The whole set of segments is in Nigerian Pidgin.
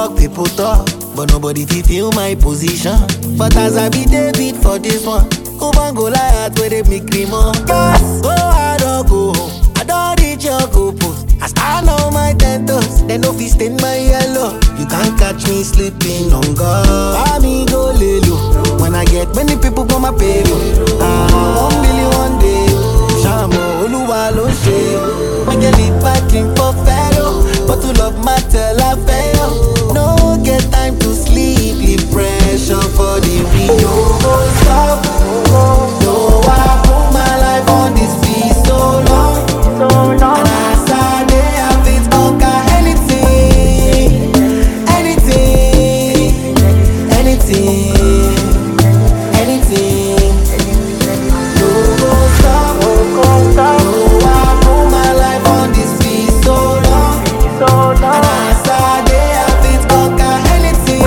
talk, people talk, but nobody fit feel my position. But as I be David for this one, Oban Goliath where they make me more. Yes, go hard or go home. I don't reach your goal post. I stand on my ten toes, they no fit stain my yellow. You can't catch me sleeping on God. Buy me go lay low. When I get many people on my payroll, ah, one billion one day. Shamo Oluwa ló ń ṣe. I get it back in for fellow, but to love matter la fail. No get time to sleep, leave pressure for the real. No go stop, no I put my life on this beat so long. And as I dey have it, conquer anything, anything, anything, anything. No go stop, no I put my life on this beat so long. And as I dey have it, conquer anything,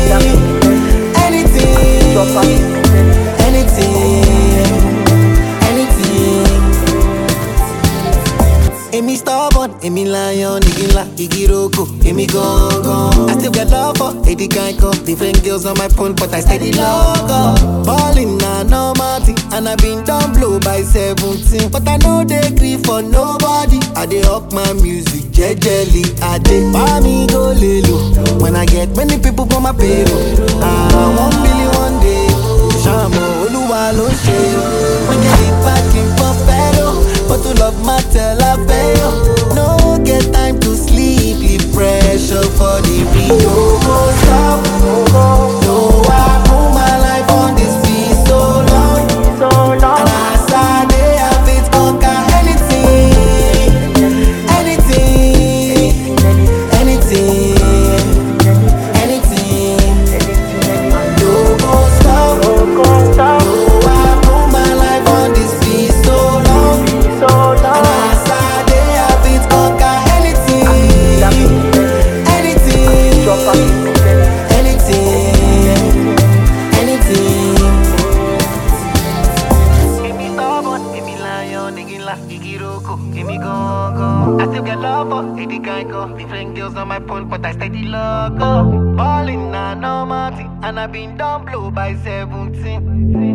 anything, anything. Èmi stubborn, èmi lion, igi ńlá, igi roko, èmi gangan. I still get love for Eddie Geico. Different girls on my phone, but I steady logo. Ballin' na normal thing, and I been done blow by 17. But I no dey gree for nobody. I dey up my music jejely. I dey buy me go lelo. When I get many people on my payroll. Ah, one million one day. Ṣàmù Olúwa ló ń ṣe. Wọ́n get it back in for fellow. But to love matter la fail. No get time to sleep, leave pressure for the real. No go stop, no I put my life on this beat so long. And as I dey have it, conquer anything, anything, anything, anything. No go stop, no I put my life on this beat so long. And as I dey have it, conquer anything, anything, anything. Èmi stubborn, èmi lion, igi ńlá, igi roko, èmi gangan. I still get love for Eddie Geico. Different girls on my phone, but I steady logo. Ballin' na normal thing, and I been done blow by 17.